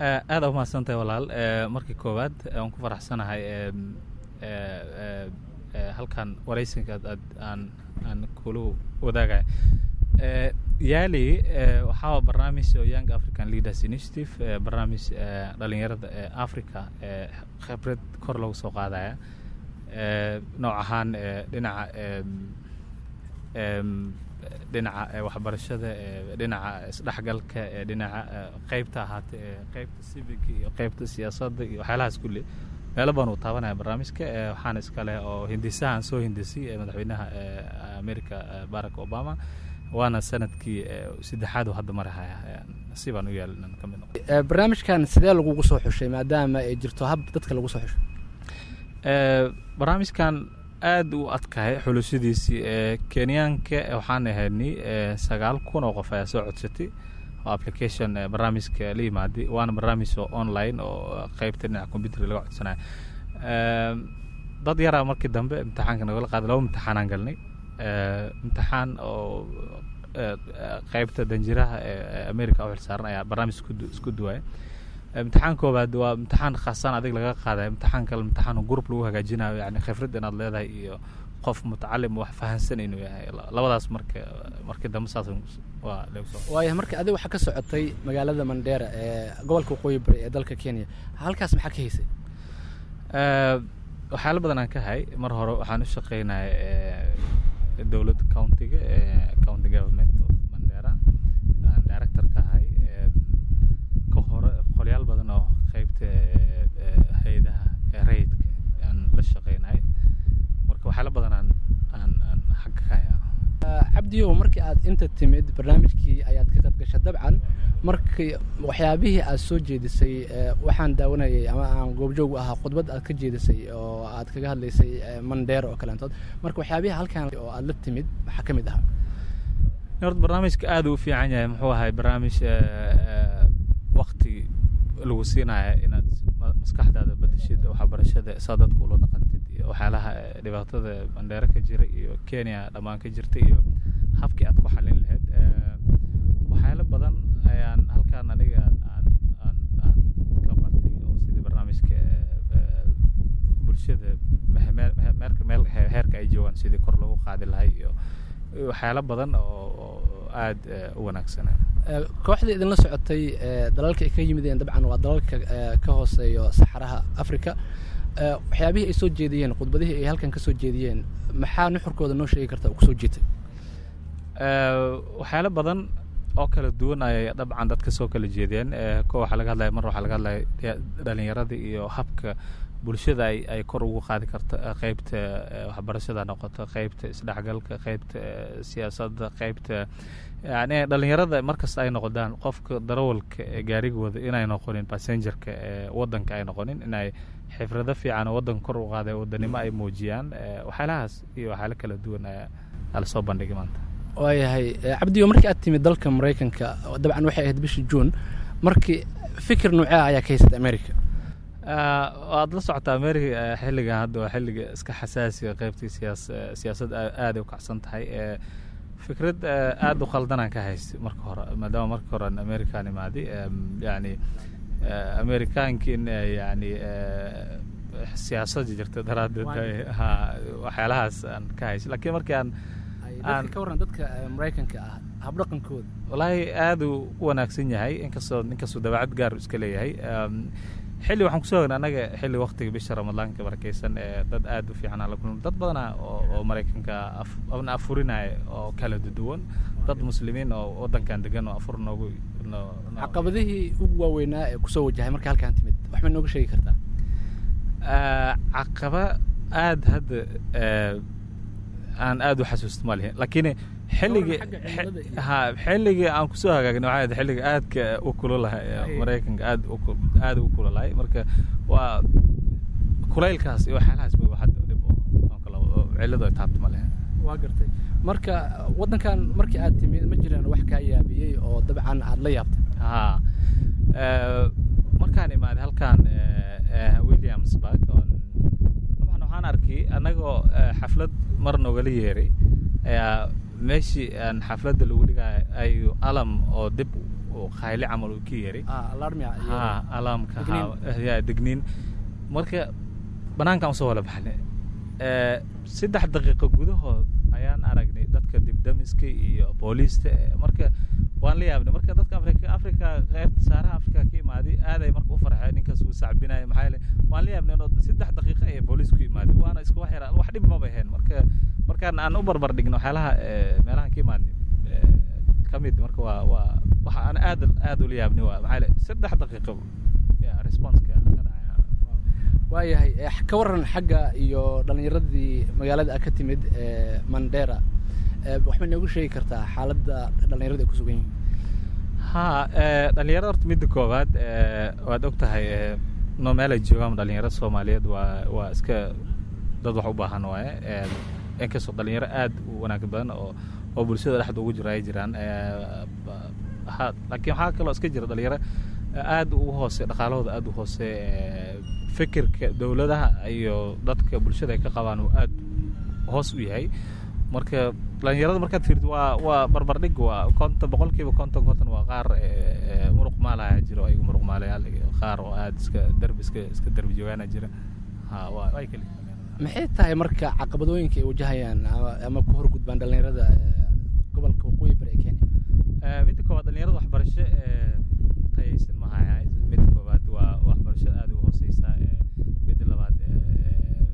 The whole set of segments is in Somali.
aada umahadsantahay walaal markii koowaad aan ku faraxsanahay halkan waraysinka aad aan aan kula wadaagaya yaali waxaa barnaamij oo young african leaders initiative barnaamij dhalinyarada ee africa ee khibrad kor lagu soo qaadaya nooc ahaan dhinaca dhinaca waxbarashada dhinaca isdhexgalka dhinaca qeybta ahaatee qeybta civic iyo qeybta siyaasadda iyo waxyaalahaas kulli meelo badan uu taabanaya barnaamijka waxaana iskale oo hindisahan soo hindisay madaxweynaha america barack obama waana sanadkii saddexaad uu hadda marahaya si baan u yaal inaan ka mid noqo barnaamijkan sidee lagugu soo xushay maadaama ay jirto hab dadka lagu soo xushay barnaamijkan aada u adkahay xulashadiisii kenyaanka waxaan ahaynay sagaal kun oo qof ayaa soo codsatay oo application barnaamijka la yimaaday waana barnaamij oo online oo qeybta dhinaca computerka laga codsanayo dad yaraa markii dambe imtixaanka nagala qaaday laba imtixaanaan galnay imtixaan oo qeybta danjiraha ee america u xilsaaran ayaa barnaamij isku duwaya imtixaan koobaad waa imtixaan khaasaan adig laga qaadaya imtixaan kale imtixaan group lagu hagaajinayo yani khibrad inaad leedahay iyo qof mutacalim wax fahansan inuu yahay labadaas marka markii dambe saas waa waaya marka adiga waxaa ka socotay magaalada mandheera ee gobolka waqooyi bari ee dalka kenya halkaas maxaa ka haysay waxyaalo badan aan ka hay mar hore waxaan u shaqeynaya dowladda countiga county government of mandera aan director ka ahay ka hore qolyaal badan oo qeybta hay-adaha rayidka aan la shaqeynahay marka waxyaalo badan aan aan aan xagga ka haya cabdiyow markii aad inta timid barnaamijkii ayaad ka qayb gashay dabcan markii waxyaabihii aad soo jeedisay waxaan daawanayay ama aan goobjoog u ahaa khudbad aad ka jeedisay oo aad kaga hadlaysay mandheer oo kaleentood marka waxyaabihii halkan oo aad la timid maxaa ka mid ahaa horta barnaamijka aada u fiican yahay muxuu ahay barnaamij wakti lagu siinaya inaad maskaxdaada badashid waxbarashada saa dadka ula dhaqantid iyo waxyaalaha dhibaatada mandheero ka jira iyo kenya dhammaan ka jirta iyo habkii aad ku xalin lahayd waxyaalo badan ayaan halkaan aniga aan aan aan ka bartay oo sidii barnaamijka bulshada meerka meel heerka ay joogaan sidii kor loogu qaadi lahay iyo waxyaalo badan oo aada u wanaagsana kooxda idinla socotay dalalka ay ka yimideen dabcan waa dalalka ka hooseeyo saxaraha africa waxyaabihii ay soo jeediyeen khudbadihii ay halkan ka soo jeediyeen maxaa nuxurkooda noo sheegi karta kusoo jiitay waxyaalo badan oo kala duwan ayay dabcan dadka soo kala jeedeen ko waxaa laga hadlaya mar waxaa laga hadlaya dhalinyarada iyo habka bulshada ay ay kor ugu qaadi karto qeybta waxbarashada noqoto qeybta isdhexgalka qeybta siyaasadda qeybta yani dhalinyarada markasta ay noqdaan qofka darawalka ee gaarigooda inay noqonin passengerka ee wadanka ay noqonin inay xifrado fiican oo wadanka kor u qaada wadanimo ay muujiyaan waxyaalahaas iyo waxyaalo kala duwan ayaa lasoo bandhigay maanta waayahay cabdiyo markii aad timid dalka maraykanka dabcan waxay ahayd bishii juun markii fikir noocea ayaa ka haysata america waad la socotaa america xilligan hadda waa xilliga iska xasaasiga qeybtii siyaas siyaasadda aaday u kacsan tahay fikrad aada u khaldanaan ka haystay marka hore maadaama marka hore aan american imaaday yani amerikaanki in yani siyaasada jirta daraaddeed ha waxyaalahaas aan ka haystay lakiin markii aan aan ka warran dadka maraykanka ah habdhaqankooda wallaahi aada u wanaagsan yahay inkastoo inkastoo dabeecad gaar iska leeyahay xilli waxaan kusoo ognay annaga xilli waktiga bisha ramadaanka barakeysan ee dad aada u fiican aan la kulmay dad badana oo oo maraykanka na afurinaya oo kala duwan dad muslimiin oo waddankan degan oo afur noogu caqabadihii ugu waaweynaa ee kusoo wajahay marka halkaan timid wax ma nooga sheegi kartaa caqaba aada hadda aan aada u xasuusto ma lihin laakiin xilligii ha xilligii aan kusoo hagaagna waxay ahayd xilliga aadka u kululahay maraykanka aad aada u kululahay marka waa kulaylkaas iyo waxyaalahaas ba hadda dhib oo cilladu ay taabto ma lihin waa gartay marka waddankan markii aad timid ma jiraan wax kaa yaabiyey oo dabcan aad la yaabtay ha markaan imaaday halkan williamsburg oon dabcan waxaan arkay annagoo xaflad mar noogala yeeray ayaa meeshii aan xafladda lagu dhigaayo ayu alam oo dib u qayli camal uu ka yeeray alarmia ha alaamka Digniin. ha ya digniin marka banaankaan usoo wala baxnay Eh, saddex daqiiqo gudahood ayaan aragnay dadka dibdamiska iyo booliista eh, marka waan la yaabnay marka dadka afrika afrika qaybta saaraha afrika ka imaaday aaday marka u farxeen ninkaas uu sacbinaya maxaa yeele waan la yaabnay inoo saddex daqiiqo ay booliisku imaaday waana isku wax yara wax dhib maba ahayn marka markaan aan u barbar dhigno waxyaalaha eh, meelahan ka imaadnay eh, ka mid marka waa waa waxa aan aad aad ula yaabnay waa maxaa yeele saddex daqiiqo ya responseka ka dhacaya waayahay eh, ka waran xagga iyo dhalinyaradii magaalada ka timid ee mandera Eh, waxma noogu sheegi kartaa xaaladda dhalinyarada ay ku sugan yihiin ha eh, dhalinyarada horta midda koowaad eh, waad og tahay eh, no meel ay joogaan dhalinyarada soomaaliyeed waa waa iska dad wax u baahan waaye eh, inkastoo dhalinyaro aad u wanaag badan oo oo bulshada dhexda ugu jira ay jiraan eh, ba- ha laakiin waxaa kaloo iska jira dhalinyaro aad ugu hoose dhaqaalahooda aad u hoose eh, fikirka dowladaha iyo dadka bulshada ay ka qabaan uu aad hoos u yahay marka dhalinyarada markaad fiirto waa waa barbardhig waa konton boqolkiiba konton konton waa qaar eh, eh, muruq maalaya jiro ayagu muruq maalayaal iyo qaar oo aad iska derbi iska iska derbi joogaana jira ha waa way kali maxay tahay marka caqabadooyinka ay wajahayaan ama, ama ku horgudbaan dhalinyarada ee gobolka waqooyi bari ee kenya Eh, midda koowaad dhalinyarada waxbarasho eh, tayaysan ma haya midda koowaad waa waxbarasho aad u hooseysa eh, midda labaad eh,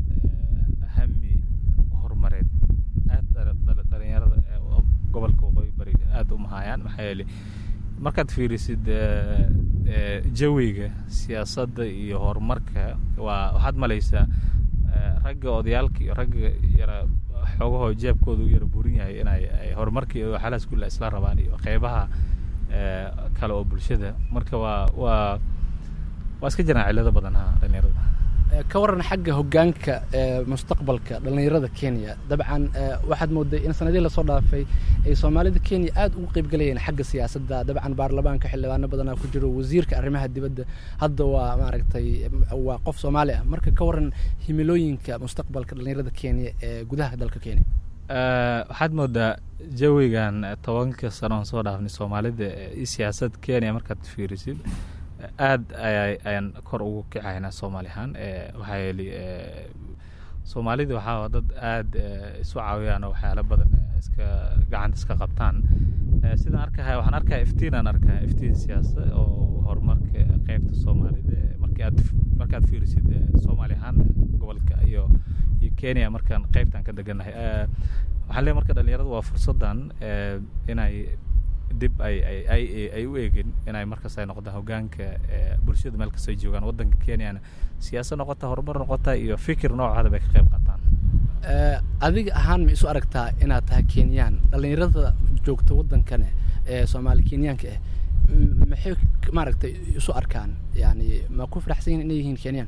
eh, hami horumareed aad dhala- dhala- dhalinyarada eh, oo gobolka waqooyi bari aad uma hayaan maxaa yeelay markaad fiirisid eh, eh, jawiga siyaasadda iyo horumarka waa waxaad malaysaa eh, ragga odayaalka iyo ragga yara xoogahoo jeebkooda u yara burin yahay inay ay horumarka iyo waxyaalahaas kulle isla rabaan iyo qeybaha eh, kale oo bulshada marka waa waa waa iska jiraan cillado badan ha dhalinyarada Eh, ka waran xagga hoggaanka ee mustaqbalka dhalinyarada kenya dabcan eh, waxaad mooday in sanadihii lasoo dhaafay ay soomaalida kenya aad ugu qeybgalayeen xagga siyaasadda dabcan baarlamaanka xildhibaano badanaa ku jiro wasiirka arrimaha dibadda hadda waa maaragtay m- waa qof soomaali ah marka ka waran himilooyinka mustaqbalka dhalinyarada kenya ee gudaha dalka kenya Eh, waxaad moodaa jawigan eh, tobanka sano aan soo dhaafnay soomaalida eh, iyo siyaasad kenya markaad fiirisid eh, aad ayay ayaan kor ugu kacaynaa soomaali ahaan eh, waxaa yeelay eh, soomaalida waxaa waa dad aad eh, isu caawiyaan oo waxyaalo badan eh, iska gacanta iska qabtaan Eh, sidaan arkaya waxaan arkaya iftiinaan arkaya iftiin siyaasa oo horumarka qeybta soomaalida eh, markii aad markaad fiirisid eh, soomaali ahaan eh, gobolka iyo iyo kenya markaan qeybtaan ka deganahay Eh, waxaan leeyahay marka dhalinyarada waa fursadan eh, inay dib ay ay ay ay u eegin inay markas ay noqdaan hogaanka eh, bulshada meel kasta ay joogaan waddanka kenyana siyaasad noqota horumar noqota iyo fikir noocaada bay ka qayb qaataan Eh, adiga ahaan ma isu aragtaa inaad tahay kenyaan dhalinyarada joogta waddankane ee soomaali kenyaanka ah m- maxay k- maaragtay isu arkaan yani ma ku faraxsan yihin inay yihiin kenyaan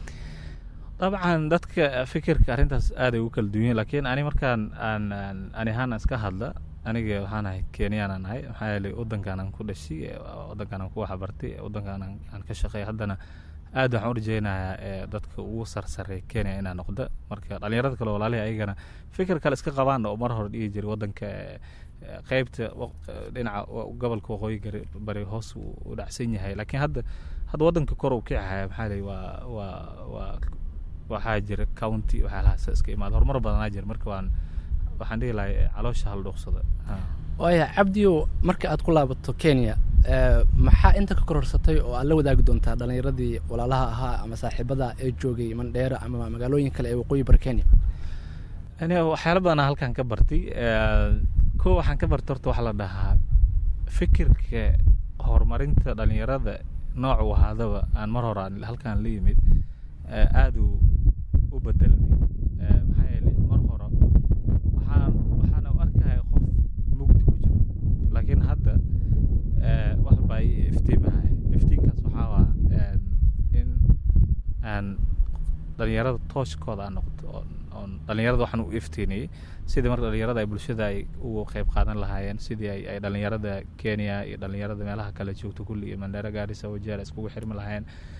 dabcan dadka fikirka arrintaas aaday ugu kala duwan yihiin laakiin ani markaan aan aan ani ahaan aan iska hadla aniga waxaan ahay kenyaan aan ahay maxaa yeelay waddankaan aan ku dhashay eh, waddankaan aan ku waxbartay eh, waddankaan aan aan ka shaqeey haddana aad waxaan u rajeynayaa eh, dadka ugu sarsareeya kenya inaa noqda marka dhalinyarada kale walaalihi ayagana fikir kale iska qabaan oo mar hore dhihi jiray waddanka eh, eh, qeybta waq- eh, dhinaca wa- gobolka waqooyi gari- bari hoos uu u dhacsan yahay laakiin hadda hadda waddanka kor uu kicahaya maxaa leeyahay waa waa waa waxaa jira county waxyaalahaas iska imaada horumar badanaa jira marka waan waxaan dhihi lahay eh, caloosha hal dhuuqsada ha. waaya cabdiyo marka aad ku laabato kenya eh, maxaa inta ka kororsatay oo aad la wadaagi doontaa dhalinyaradii walaalaha ahaa ama saaxiibada ee joogay mandheera ama magaalooyin kale ee waqooyi bari kenya ani waxyaalo badanaa halkan ka bartay Eh, ko waxaan ka bartay horta waxaa la dhahaa fikirka horumarinta dhalinyarada nooc uu ahaadaba aan mar hore aan halkan la yimid eh, aad uu u bedelmay Eh, maxaa yeelay mar hore waxaan waxaan u arkaya qof mugdi ku jiro laakiin hadda eh, wax baa ii iftiimahaya iftiinkaas waxaa waa em, in aan dhalinyarada tooshkooda aan noqdo oon oon dhalinyarada waxaan u iftiiniyey sidii marka dhalinyarada ay bulshada ay ugu qayb qaadan lahaayeen sidii ay ay dhalinyarada kenya iyo dhalinyarada meelaha kale joogto kulli iyo mandera gaarisa wajeer iskugu xirmi lahaayeen